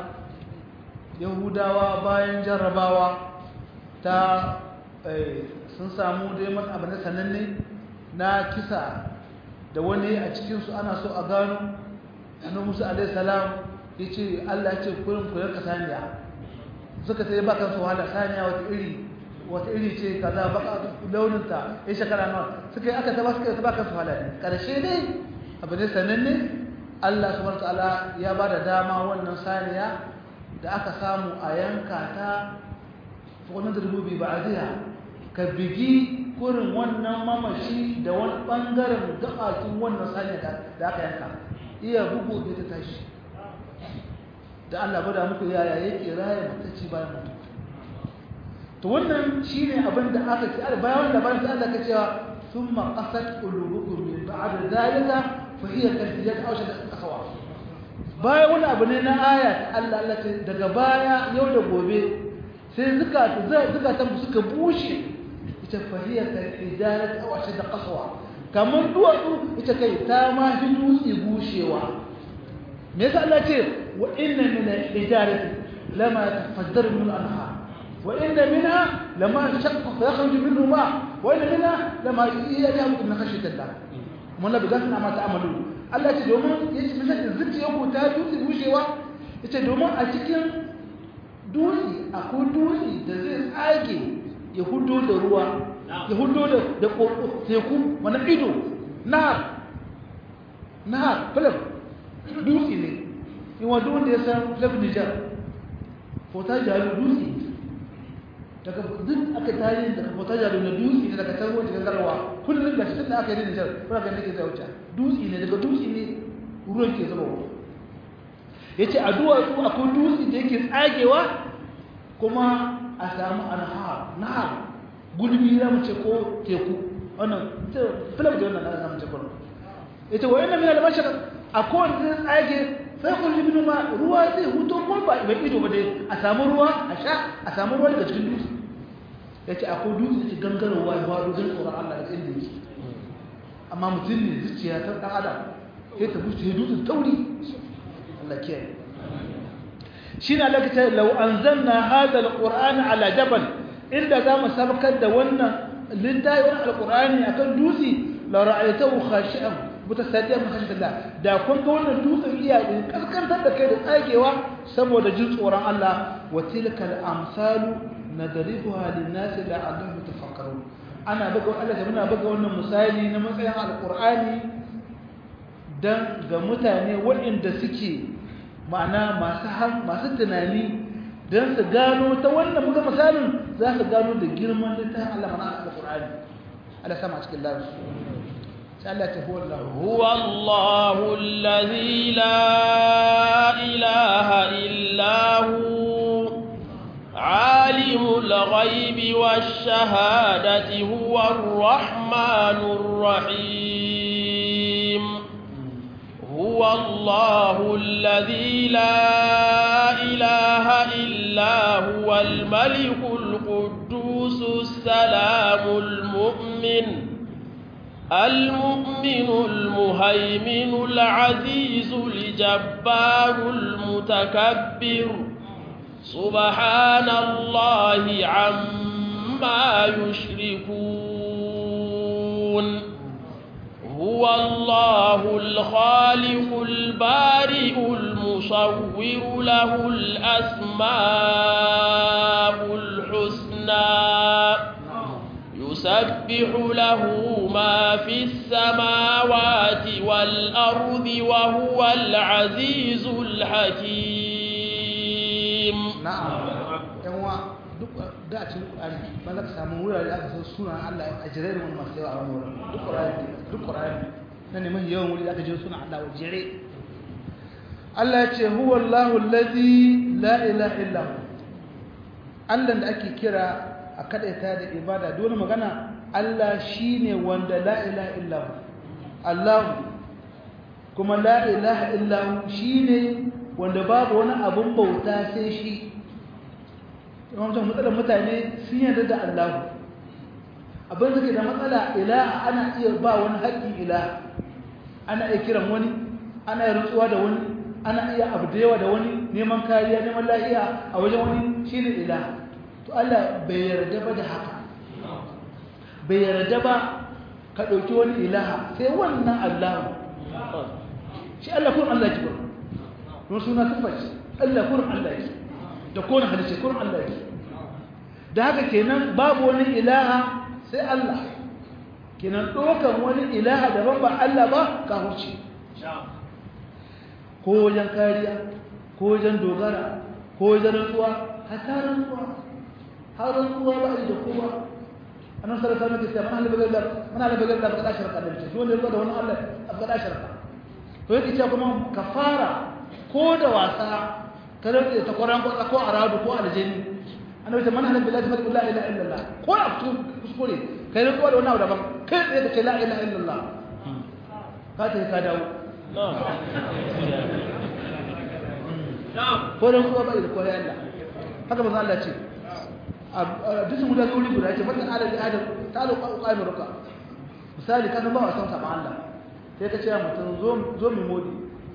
Speaker 2: yahudawa bayan jarrabawa ta sun samu dai man abu na sananne na kisa da wani a cikinsu ana so a gano annabi Musa alaihi salam yace Allah yace kurin ku yanka saniya suka sai ba kan su wahala saniya wata iri wata iri ce kaza baka launin ta ya shekara nawa suka yi aka taba suka taba kan su wahala karshe dai abu ne sananne Allah subhanahu wataala ya bada dama wannan saniya da aka samu a yanka ta wannan da rububi ba'diha ka bigi kurin wannan mamashi da wani bangaren gabakin wannan saniya da aka yanka iya bugu da ta tashi da Allah bada muku yaya yake raya mutacci bayan mutu to wannan shine abin da aka ce bayan da bayan Allah ka cewa thumma qasat qulubukum min ba'd zalika fa hiya kalfiyat aw shad akhwa bayan wani abu ne na aya Allah Allah ce daga baya yau da gobe sai zukata zukatan suka bushe ita fa hiya kalfiyat aw shad qaswa kamar duwatsu ita kai ta ma fi dutse bushewa me yasa Allah ce wa inna min al-hijarati lama tafaddaru min al-anhar wa inna minha lama shaqqa fa yakhruju minhu ma wa inna minha lama yajhabu min khashyatillah mun la bidan ma ta'amalu Allah ce domin yace misali zuciyar ku ta dutse bushewa yace domin a cikin dutse akwai dutse da zai tsage ya hudo da ruwa ya hudo da da teku wani ido nahar nahar filim dutse ne in wanda wanda ya san filim nijar fota jari dutse daga duk aka tarihi daga fota jari na dutse ne daga tarwon cikin garwa kullum da shi da aka yi nijar kuna ganin ke zauce dutse ne daga dutse ne ruwan ke zama ya ce a duwatsu akwai dutse da yake tsagewa kuma a samu anhar nahar gulbi za mu ce ko teku wannan filam da wannan na zamu ce ko ita wa inna min al-bashar akwai zai tsage sai kun libin ma ruwa zai huto ko ba ba ido ba dai a samu ruwa a sha a samu ruwa daga cikin dutse yace akwai dutse ci gangarowa ya wado don tsoron Allah da inda yake amma mutum ne zuciya ta dan adam sai ta bushe dutsen tauri Allah kiyaye shine Allah ya ce law anzalna hadha al-qur'ana ala jabal inda za mu sabkar da wannan littafin alkur'ani akan dutse la ra'aytahu khashi'an mutasaddian min khashyatillah da kun ga wannan dutsen iya kaskantar da kai da tsagewa saboda jin tsoron Allah wa tilkal amsalu nadribuha lin-nas la'allahum yatafakkarun ana buga Allah da muna buga wannan misali na matsayin alkur'ani dan ga mutane waɗanda suke ma'ana masu masu tunani don su gano ta wannan muka misalin za su gano da girman littafin Allah mana al-Qur'ani Allah sama cikin lafi sai Allah ta huwa Allah
Speaker 1: huwa Allah allazi la ilaha illa hu alimul ghaibi wash shahadati huwa ar-rahmanur rahim هو الله الذي لا إله إلا هو الملك القدوس السلام المؤمن المؤمن المهيمن العزيز الجبار المتكبر سبحان الله عما يشركون هو الله الخالق البارئ المصور له الأسماء الحسنى يسبح له ما في السماوات والأرض وهو العزيز الحكيم
Speaker 2: na'am yan wa duk da cikin Qur'ani ba za ka samu wurare aka san sunan Allah a jere da wani masu yawa a wani wurin duk Qur'ani duk Qur'ani na neman yawan wuri da aka je sunan Allah a jere Allah ya ce huwa Allahu allazi la ilaha illa hu Allah da ake kira a kadaita da ibada dole magana Allah shine wanda la ilaha illa hu Allah kuma la ilaha illa hu shine wanda babu wani abun bauta sai shi yawancin matsalar mutane sun yarda da Allah abin da ke da matsala ilaha ana iya ba wani haƙƙin ilaha ana iya kiran wani ana iya rutsuwa da wani ana iya abu da yawa da wani neman kariya neman lafiya a wajen wani shine ilaha to Allah bai yarda ba da haka bai yarda ba ka ɗauki wani ilaha sai wannan Allah shi Allah kun Allah ki ba don suna tufaci Allah kun Allah ki da kone halice kun Allah ki da haka kenan babu wani ilaha sai Allah kenan ɗaukan wani ilaha daban ba Allah ba ka huce ko wajen kariya ko wajen dogara ko wajen rantsuwa hata rantsuwa har rantsuwa ba da kowa annan sarrafa maka sai man halaba gallar man halaba gallar ka dashar ka dace dole ne da wani Allah ka dashar ka to yake cewa kuma kafara ko da wasa ka rantsa ta Qur'an ko ko aradu ko aljini annabi ta man halaba billahi fa la ilaha illallah ko a kuskure kai rantsuwa da wani abu daban kai tsaye ka ce la ilaha illallah ka ta ka dawo ko rantsuwa ba da koyi Allah haka manzo Allah ce a duk guda wuri guda ce matan alal adam ta lo qaimi ruka misali kan ba wasan saba Allah sai ka ce mutum zo zo mi modi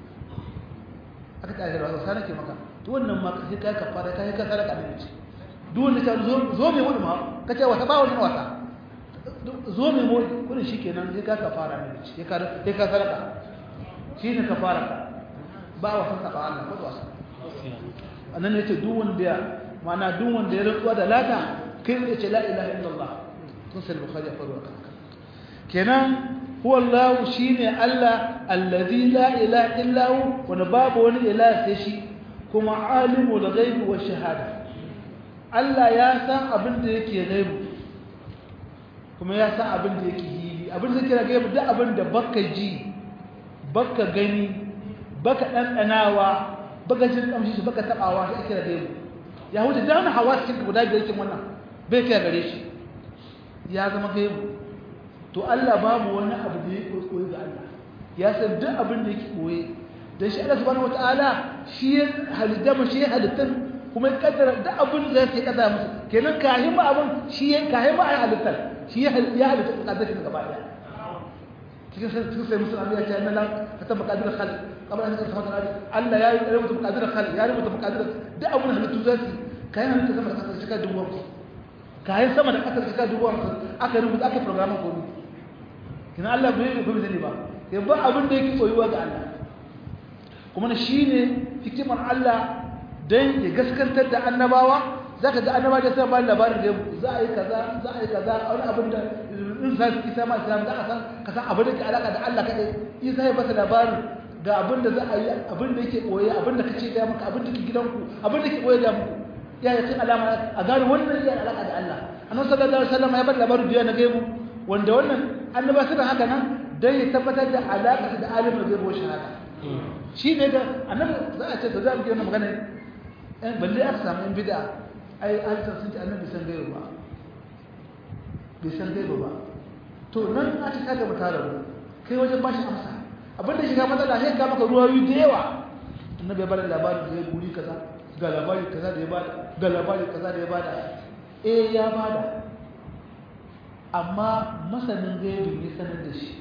Speaker 2: aka ta da wasa nake maka to wannan ma sai kai ka fara kai ka sadaka da ce duk wanda ta zo zo mi modi ma ka ce wata ba wannan wasa zo mi modi kun shikenan sai ka ka fara ne sai ka sai ka sadaka shi ne ka fara ba wasan saba Allah ko wasa annan ne ce duk wanda ma'ana duk wanda ya rantsuwa da lata kai zai ce la ilaha illallah kun sai bukhari ya faru haka kenan huwa allah shine allah allazi la ilaha illa hu wa babu wani ilaha sai shi kuma alimul ghaibi wa shahada allah ya san abin da yake ghaibu kuma ya san abin da yake hili abin da yake ghaibu duk abin da baka ji baka gani baka dandanawa baka jin kamshi baka tabawa sai ake ghaibu ya wuce dana hawa cikin guda biyar kin wannan bai kai gare shi ya zama gaibu to Allah babu wani abu da yake koyi ga Allah ya san duk abin da yake koyi dan shi Allah subhanahu wataala shi ya halitta mu shi ya halitta kuma ya kaddara duk abin da yake kaddara musu kenan kahin ba abin shi ya kahin ba ai halitta shi ya halitta kaddara shi gaba daya cikin sai cikin sai musulmi ya ce annala hatta maqadir khalq qabla an yakun samata Allah ya yi rubuta maqadir khalq ya rubuta maqadir duk abin halittu zasu kayan halitta sama da kasar shika dubu hamsin kayan sama da kasar shika dubu hamsin aka rubuta aka programma komi kina Allah bai yi kuma zane ba sai ba abin da yake koyuwa ga Allah kuma na shi ne hikimar Allah don ya gaskantar da annabawa za ka ga annabawa da sai ba labarin da za a yi kaza za a yi kaza a wani abin da in sa su isa ma islam za a san ka san abin da ke alaka da Allah kaɗai isa ya basa labarin ga abin da za a yi abin da yake koye abin da kace ga maka abin da ke gidanku abin da ke koye ga muku ya yi cin alama a gano wannan iya alaka da Allah annabi sallallahu alaihi wasallam ya bar labarin da na gaibu wanda wannan annaba suna haka nan dan ya tabbatar da alaka da alimul gaibu wa shahada shi ne da annabi za a ce da za mu gina magana ɗan balle aka samu yan bid'a ai alisa sun ce annabi san gaibu ba bai san gaibu ba to nan a ci kaga mutara kai wajen bashi amsa abin da shiga matsala sai ka maka ruwayoyi da yawa annabi ya bada labarin da ya guri kaza ga labari kaza da ya bada ga labari kaza da ya bada eh ya bada amma masanin gaibi ne sanar da shi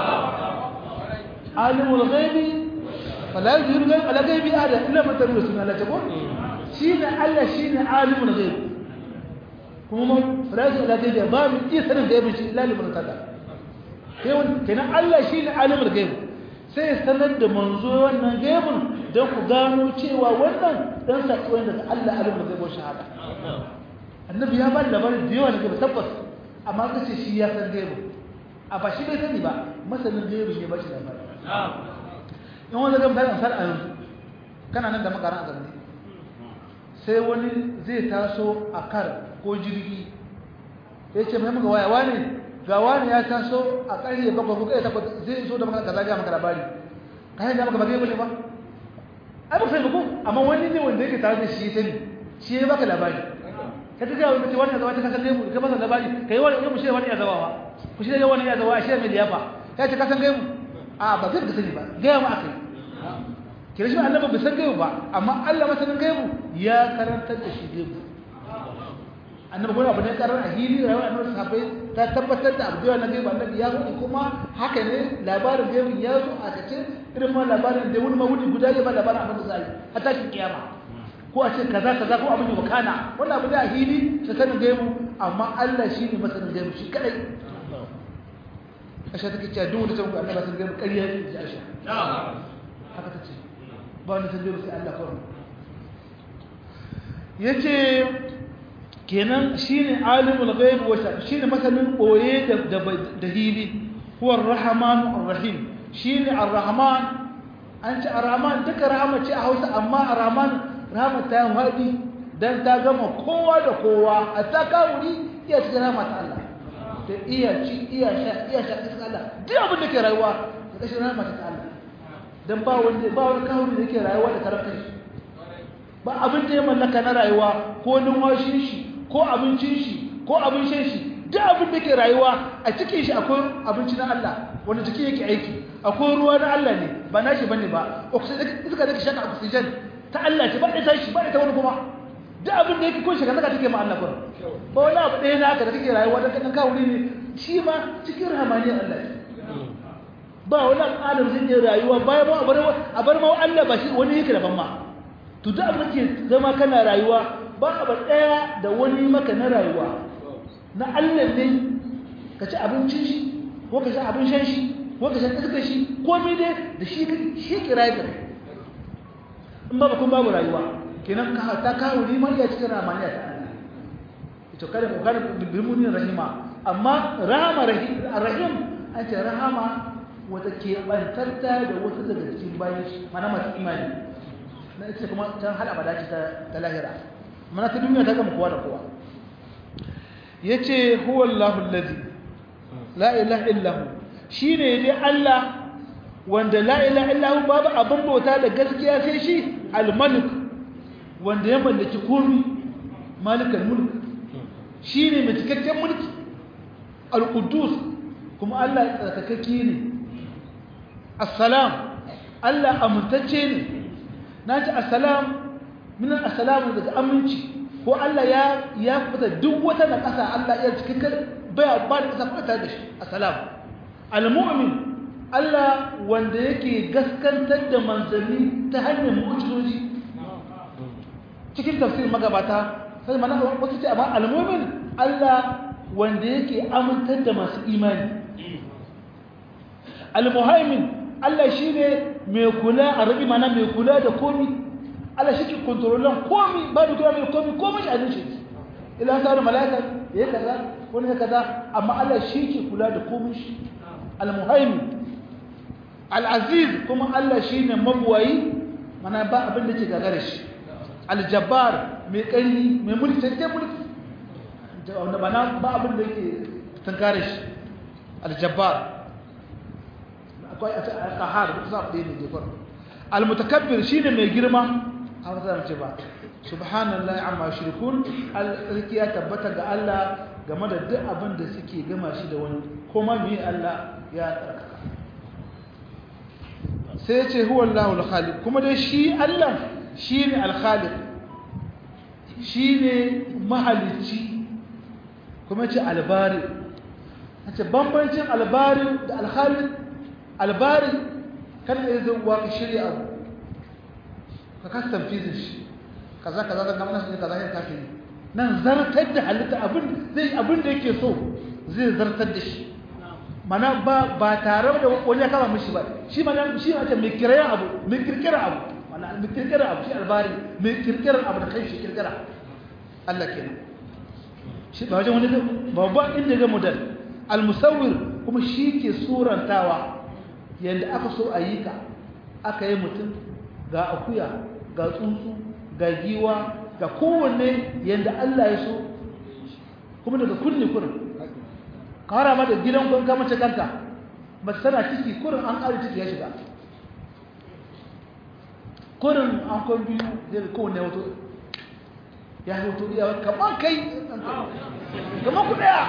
Speaker 2: alimul ghaibi fala yuzhiru ghaibi ala ghaibi ada illa man tabi'a sunna la taqul shine Allah shine alimul ghaibi kuma mun fara ala ghaibi ba mu iya sanin gaibi shi illa liman tada kenan Allah shi ne alimul gaibu sai ya sanar da manzo wannan gaibun don ku gano cewa wannan dan saƙo daga Allah alimul gaibu shahada annabi ya ba da labarin da yawa na gaibu tabbas amma kace shi ya san gaibu a ba shi bai sani ba masanin gaibu ne ba shi labari in wanda ga mutane ansar a yanzu kana nan da makaran a zamani sai wani zai taso a kar ko jirgi ya ce mai muka waya wani ga wani ya taso a ƙarfe bakwai ko kai takwas zai so da maka kaza ga maka labari kai da maka ba kai bane ba ai ba sai ba ko amma wani ne wanda yake tare da shi sani shi ya baka labari ka ta ga wani mutum wani ya zawa ta kasan gaimu ka masa labari kai wani ya mushe wani ya zawa ba ku shi da wani ya zawa shi mai liyafa ya ce kasan gaimu a ba zai ka sani ba gaya mu akai kira shi annabi bai san gaibu ba amma Allah masanin gaibu ya karantar da shi gaibu annabi kuma abu ne karar a hili rayuwar annabi sahabbai ta tabbatar da abu da na gaibu annabi ya hudu kuma haka ne labarin gaibu ya zo a kace irin ma labarin da wani mawudi guda ya ba labarin abin da za a yi har tashin kiyama ko a ce kaza kaza ko abin da wakana wannan abu ne a hili ta sanin gaibu amma Allah shi ne masanin gaibu shi kadai Aisha take cewa duk wanda ta muku annabi sun gaibu ƙarya ne ji Aisha haka ta ce ba wani san gaibu sai Allah kawai yace kenan shine alimul ghaib wa shine masanin boye da da hili huwa ar-rahman ar-rahim shine ar-rahman an ce ar-rahman duka rahama ce a Hausa amma ar-rahman rahama ta wadi dan ta gama kowa da kowa a ta kawuri iya cikin rahama ta Allah da iya ci iya sha iya sha cikin Allah duk abin da ke rayuwa da kashin rahama ta Allah dan ba wanda ba wani kawuri da yake rayuwa da karfin shi ba abin da ya mallaka na rayuwa ko numfashin shi ko abincin shi ko abin shan shi duk abin da ke rayuwa a cikin shi akwai abinci na Allah wanda jiki yake aiki akwai ruwa na Allah ne ba na shi bane ba oxygen iska da ke shaka oxygen ta Allah ce ba ita shi ba ita wani kuma duk abin da yake kun shiga zaka take ma Allah kun ba wani abu ɗaya naka da kake rayuwa da kan kawo ne shi ma cikin rahamaniyar Allah ne ba wani adam zai yi rayuwa bayan ma a bar ma Allah ba shi wani yake daban ma to duk abin da ke zama kana rayuwa ba abu ɗaya da wani maka na rayuwa na Allah ne ka ci abincin shi ko ka sha abin shan shi ko ka sha iskar shi komai dai da shi shi ke rayu da in ba kun babu rayuwa kenan ka ta kawo liman ya cikin ramaniya ta Allah ito kada ku kada bilmunin rahima amma rahama rahim an ce rahama wata ke bantarta da wata daga cikin bayan shi mana masu imani na ita kuma can hada bada ce ta lahira mana ta duniya ta gama kowa da kowa ya ce huwallahu lazi la ilaha illahu shi ne dai Allah wanda la ilaha illahu babu abin bauta da gaskiya sai shi al-malik wanda ya mallaki komi malikal mulk shi ne mai cikakken mulki al-quddus kuma Allah tsarkakakke ne assalam Allah amintacce ne na ce assalam minan assalamu daga aminci ko Allah ya ya fita duk wata na ƙasa Allah ya cikin kar baya ba da ƙasa fita da shi assalam almu'min Allah wanda yake gaskantar da manzanni ta hanyar mu'jizoji cikin tafsirin magabata sai mana wasu ce amma almu'min Allah wanda yake amintar da masu imani almuhaimin Allah shine mai kula a rabi mana mai kula da komi Allah shi ke kontrolan komi ba da kula mai komi komi shi a zuci ila sa da malaka ya kaza wani ya kaza amma Allah shi ke kula da komi shi al-muhaimin al-aziz kuma Allah shi ne mabuwayi mana ba abin da ke gagara shi al-jabbar mai ƙarfi mai mulki cikakken mulki wanda ba ba abin da yake tunkare shi al-jabbar akwai a kahar duk za ku ɗaya ne jefar al-mutakabbir shine mai girma a wata ce ba subhanallahi amma shirkun alƙarki ya tabbata ga Allah game da duk abin da suke gama shi da wani kuma me Allah ya tsarkaka sai ce huwa Allahu al-khaliq kuma dai shi Allah shine al-khaliq shine mahalicci kuma ce albari ce bambancin albari da al-khaliq albari kan da zai wa ka shirya abu ka kastan fizin shi kaza kaza da gamana shi kaza ya kake nan zartar da halitta abin zai abin da yake so zai zartar da shi mana ba ba tare da wani ya kama mishi ba shi mana shi ne ake mai kirayen abu mai kirkirar abu mana mai kirkirar abu shi albari mai kirkirar abu da kai shi kirkira Allah kenan shi ba wajen wani babban inda ga model al-musawwir kuma shi ke surantawa yadda aka so a yi ka aka yi mutum ga akuya ga tsuntsu ga giwa ga kowanne yadda Allah ya so kuma daga kunne kurin kawara ma da gidan kun kama ce kanta ba tana ciki kurin an ƙari ciki ya shiga kurin an kwan biyu zai kowanne wato ya hoto iya kamar kai kamar ku daya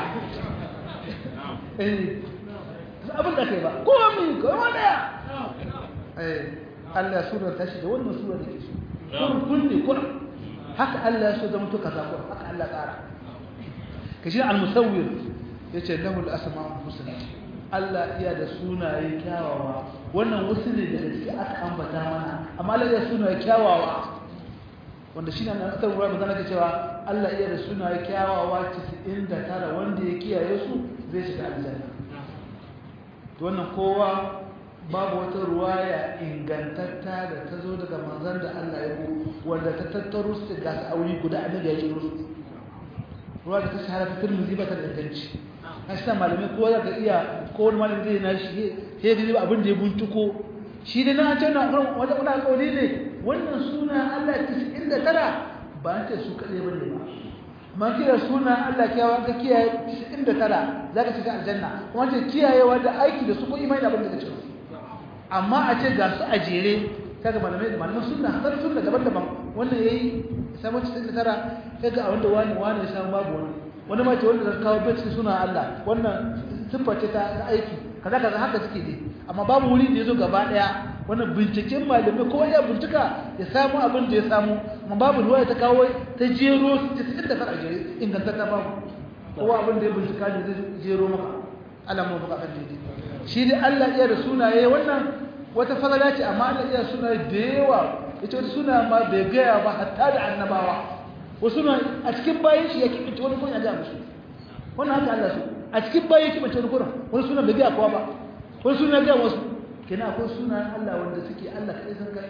Speaker 2: eh abin da kai ba kowa mai kamar daya eh Allah ya sura ta shi da wannan sura da ke so kurin kunne kurin haka Allah ya so zama to kaza kurin haka Allah tsara kashi al-musawwir yace lahu al-asma'ul husna Allah iya da sunaye kyawawa wannan wasu ne daga cikin aka ambata mana amma Allah ya sunaye kyawawa wanda shi ne na asar ruwa ba zana cewa Allah iya da sunaye kyawawa 99 wanda ya kiyaye su zai shiga aljanna to wannan kowa babu wata ruwaya ingantatta da ta zo daga manzon da Allah ya bu wanda ta tattaro su ga su aure guda annabi ya jiro su ruwa da ta shahara ta Tirmidhi ba ta da inganci hasa malamai ko za ka iya ko wani malami zai na shi sai da abin da ya buntuko shi da na ce na wata wani kauli ne wannan suna Allah 99 ba an ce su kaɗai ba ne ba man kira suna Allah kiyawa ka kiyaye 99 za ka shiga aljanna kuma ce kiyayewa da aiki da su ko imani da abin da ka ce amma a ce ga su a jere kaga malamai da malaman sunna har sunna daban-daban wannan yayi samu 99 kaga a wanda wani wani ya samu babu wani wani ma ce wanda zai kawo bai suna Allah wannan siffa ce ta aiki kaza kaza haka suke ne amma babu wuri da yazo gaba daya wannan binciken malamai ko ya bincika ya samu abin da ya samu amma babu ruwa ta kawo ta jero 99 a jere ingantatta babu kowa abin da ya bincika ne zai jero maka alamun baka kan daidai shi dai Allah iya da sunaye wannan wata fadala ce amma Allah iya sunaye da yawa yace wata suna ma bai gaya ba hatta da annabawa wasu na a cikin bayan shi ya kibinta wani kun ya ga musu wannan haka Allah su a cikin bayan ya kibinta wani kun wani suna bai gaya kowa ba wani suna ga wasu kenan akwai sunan Allah wanda suke Allah kai san kai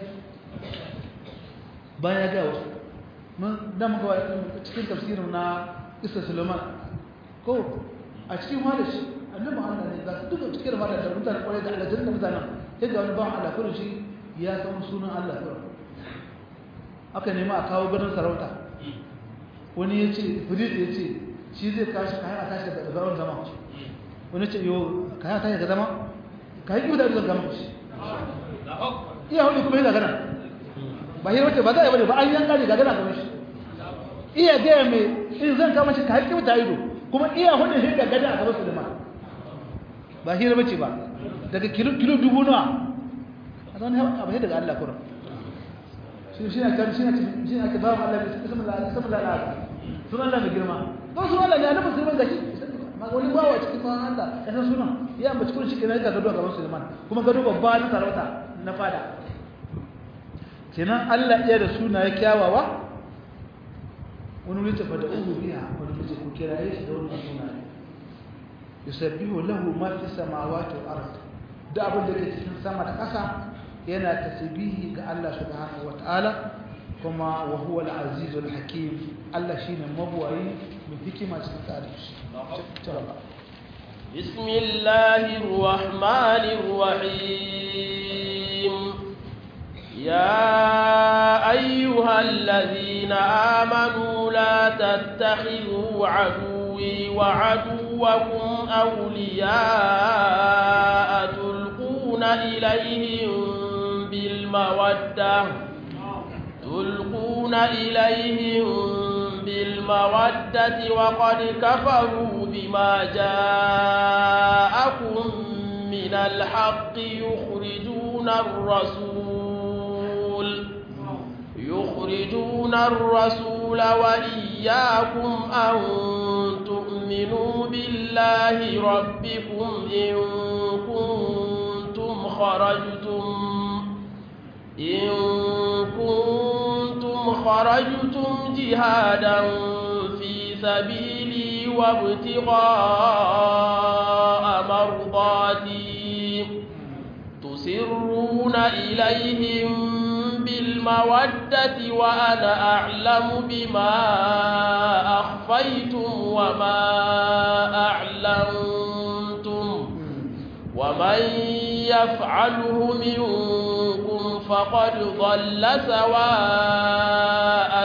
Speaker 2: bayan ya ga wasu mun da muka cikin tafsirin na Isa Sulaiman ko a cikin malashi annabi Allah ne ga duka cikin malashi da mutane kwarai da Allah janna mutanen sai ga wani bawan Allah kullun shi ya san sunan Allah kullun aka nemi a kawo ganin sarauta wani ya ce firid ya ce shi zai kashi kayan a tashi daga zaron zama wani ce yau kayan a tashi daga zama kayan yi da zan zama shi iya hudu kuma yi gagana ba yi wace ba za a yi bane ba an yanka ne gagana ga shi iya gaya mai in zan kama shi kayan kimta ido kuma iya hudu shi gagana a gaba su lima ba hira bace ba daga kilo dubu nawa a zan abu daga Allah kuran shi ne kan shi ne shi ne ake bawa Allah ismu Allah ismu Allah sunan Allah mai girma to sunan Allah ne annabi Sulaiman gashi ma wani bawa cikin sunan Allah ya san sunan ya ambaci kun shi kenan ga gado gaban Sulaiman kuma gado babba na sarauta na fada kenan Allah iya da sunaye kyawawa wani wuri tafa da uhu biya wani wuri ku kiraye shi da wannan sunaye yusabbihu lahu ma fi samawati wal ard da abin da ke cikin sama da ƙasa yana tasbihi ga Allah subhanahu wataala kuma wa huwa al-aziz al-hakim Allah shine mabwayi mai hikima cikin tsarin shi
Speaker 1: بسم الله الرحمن الرحيم يا أيها الذين آمنوا لا تتخذوا عدوي وعدوكم أولياء تلقون إليهم بالمودة تلقون إليهم بالمودة وقد كفروا بما جاءكم من الحق يخرجون الرسول يخرجون الرسول وإياكم أن تؤمنوا بالله ربكم إن كنتم خرجتم إن كنتم خرجتم جهادا في سبيلي وابتغاء مرضاتي إليهم بالمودة وأنا أعلم بما أخفيتم وما أعلنتم ومن يفعله منكم فقد ضل سواء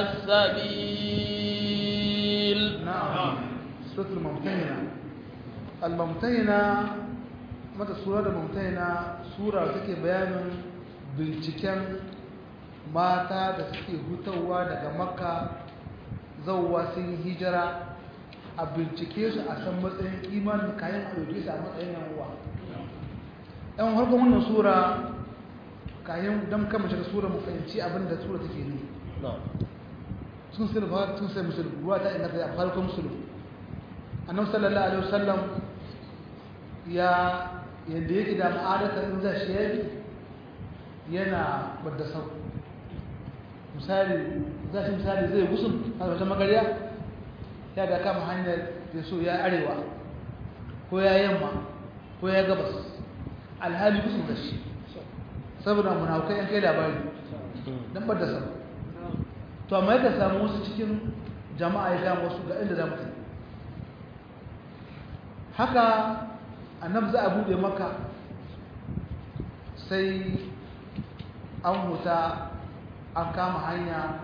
Speaker 1: السبيل
Speaker 2: نعم سورة الممتهنة الممتهنة mata sura da mumtaina sura take bayanin binciken mata da suke hutawa daga makka zauwa sun hijira a bincike su a san matsayin imanin kayan a ɗauke su a matsayin yanuwa yan harkar wannan sura kayan don kama shiga sura mu fahimci abin da sura take ne sun sai ba sun sai musulun ruwa ta inganta a farkon musulun annabi sallallahu alaihi wasallam ya yadda yake da ma'adatar in zai shi yana bada sau misali za shi misali zai gusun a wata magariya ya da kama hanyar da so ya arewa ko ya yamma ko ya gabas alhali gusun da shi saboda munafukai yan kai labari don bada sau to amma yadda samu wasu cikin jama'a ya samu wasu ga inda za mu haka annabi za a bude maka sai an huta an kama hanya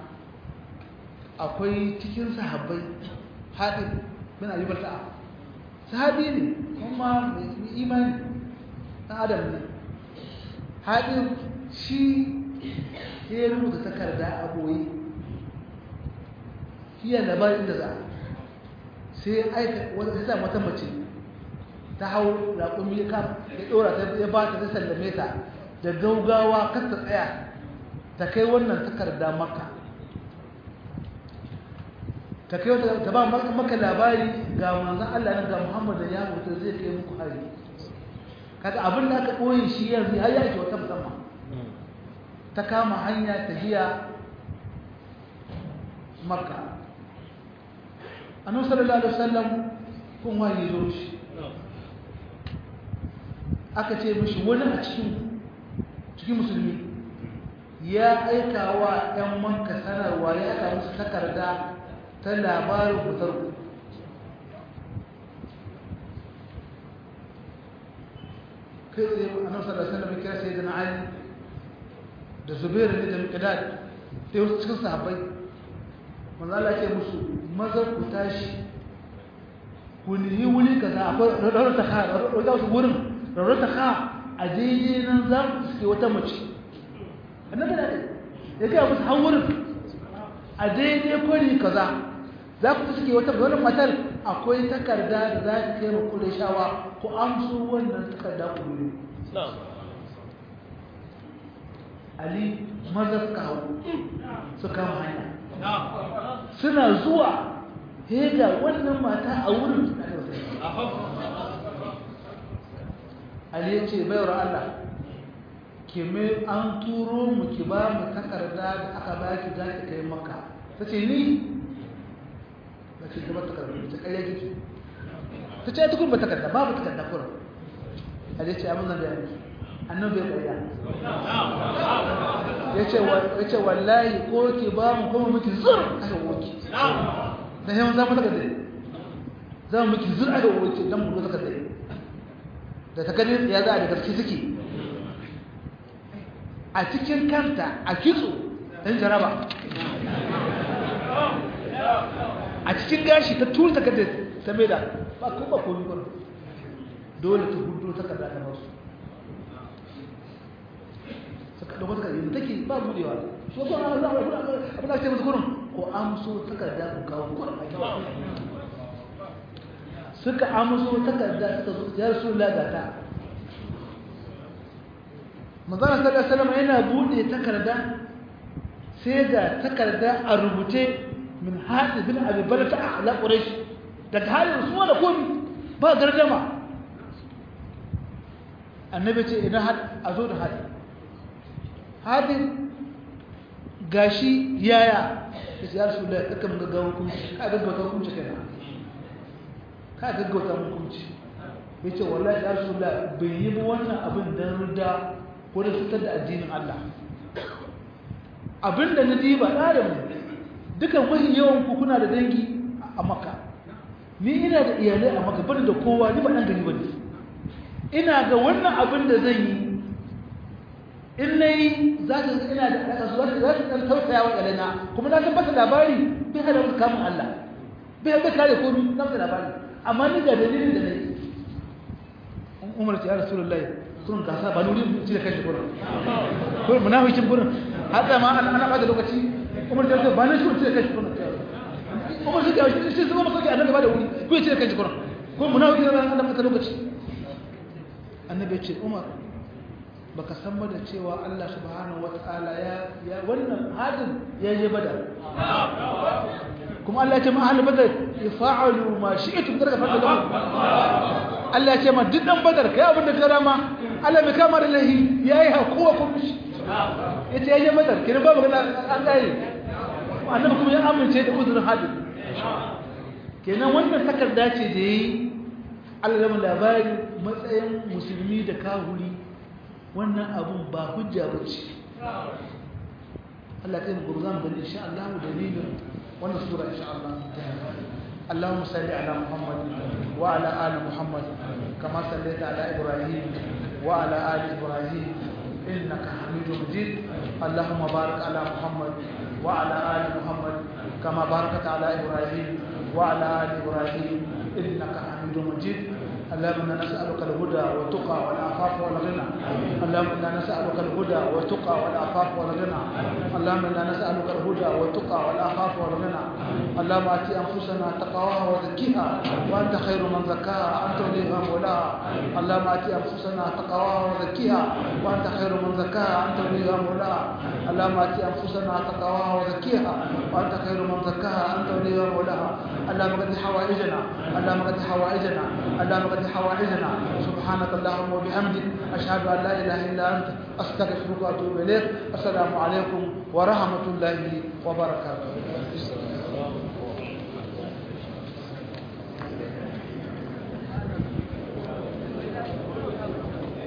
Speaker 2: akwai cikin sahabbai haɗin bin ayyubar ta'a sahabi ne kuma mai imani ɗan adam ne haɗin shi ya rubuta takarda a ɓoye fiye labarin da za sai aika wata mace ta hau raƙumi ya ɗora ta ya ba ta ta sallame ta da gaugawa kar ta tsaya ta kai wannan takarda maka ta kai wata ta ba maka labari ga manzan Allah nan ga Muhammad da ya mutu zai kai muku hari kaga abin da aka ɓoye shi yanzu har ya ake wata musamman ta kama hanya ta hiya makka annabi sallallahu alaihi wasallam kun wani zo shi aka ce mishi wani a cikin cikin musulmi ya aika wa 'yan manka sanarwa ya aika musu takarda ta labarin fitar ku kai tsaye a nan sallar sallar mai kira sai da na ali da zubairu ne da mikadad da wasu cikin sahabbai manzala ke musu maza ku tashi ku nihi wuri kaza akwai rarrata ka rarrata wasu wurin rarrata ka a daidai nan za ku suke wata mace annabi da ya gaya musu har wurin a daidai kwari kaza za ku suke wata wani matar akwai takarda da za ta kai ma kudin shawa ku amso wannan takarda ku dole ali maza suka hau su kama hanya suna zuwa hega wannan mata a wurin Ali ya ce bayar Allah ke mai an turo mu ki ba mu takarda da aka ba ki za ki kai maka ta ce ni ba ce gaba takarda ta karya kiki ta ce tukun ba takarda babu takarda kura Ali ya ce abin zan da yanki annan bai karya ya ce wallahi ko ki ba mu kuma miki zur aka woki da yawan zama takarda za mu miki zur aka woki don mu zo takarda da ta gani ya za a da gaske suke a cikin kanta a kitso ɗan jaraba a cikin gashi ta tun ta kada ta mai da ba ko ba komi kwallo dole ta hudu ta kada ta masu suka ɗauka ta kada take ba budewa so ko an zama abin da ce musu kurin ko amso takarda ku kawo kurin suka amso takarda suka zo ya rasu lagata manzana sallallahu alaihi wasallam yana bude takarda sai ga takarda a rubuce min hadi bin abi balata ala quraish daga halin su da komi ba gardama annabi ce idan had a zo da hadi hadi gashi yaya ya rasu da kaka mun gaggawa hukunci ka gaggauta hukunci kai ka gaggauta hukunci ya ce wallahi ya rasu da bai yi ba wannan abin don rida ko da fitar da addinin Allah abinda na diba ɗarin dukan mahi yawan ku kuna da dangi a maka ni ina da iyalai a maka bani da kowa ni ba ɗan gari ba ne ina ga wannan abin da zan yi in na yi za ta ina da alaƙa su za ta ɗan tausaya wa ƙalina kuma na tabbata labari bai hada wasu kamun Allah bai bai kare komi na wata labari amma ni ga dalilin da na yi umar ta ya rasulullahi kurun gasa ba nuri ci da kashi kurun kurun munafikin kurun hada ma ana ana bada lokaci umar ta ce ba na shi ci da kashi kurun umar shi ga shi shi zama masauki annabi ba da wuri ko ya ci da kashi kurun kurun munafikin ran ana bada lokaci annabi ya ce umar baka san ba da cewa Allah subhanahu wataala ya ya wannan hadin ya je badar kuma Allah ya ce ma ahli badar yafa'alu ma shi'tum daga fadda lahu Allah ya ce ma duk dan badar kai abin da ka rama Allah bai kama da lahi yayi hakuwa ko mishi yace yayi badar kin ba magana an gare annabi kuma ya amince da uzurin hadin kenan wannan takarda ce da yayi Allah ya labari matsayin musulmi da kahuri wannan abun ba hujja bace Allah kai mu gurzan bane insha Allah dalilin wannan sura insha Allah اللهم صل على محمد وعلى آل محمد كما صليت على إبراهيم وعلى آل إبراهيم إنك حميد مجيد اللهم بارك على محمد وعلى آل محمد كما باركت على إبراهيم وعلى آل إبراهيم إنك حميد مجيد اللهم انا نسالك الهدى والتقى والعفاف والغنى اللهم انا نسالك الهدى والتقى والعفاف والغنى اللهم انا نسالك الهدى والتقى والعفاف والغنى اللهم ات انفسنا تقواها وزكيها وانت خير من زكاها انت وليها مولاها اللهم ات انفسنا تقواها وزكيها وانت خير من زكاها انت وليها مولاها اللهم ات انفسنا تقواها وزكيها وانت خير من زكاها انت وليها مولاها اللهم قد حوائجنا اللهم قد حوائجنا اللهم قد حوائجنا سبحانك اللهم وبحمدك أشهد أن لا إله إلا أنت أستغفرك وأتوب إليك السلام عليكم ورحمة الله وبركاته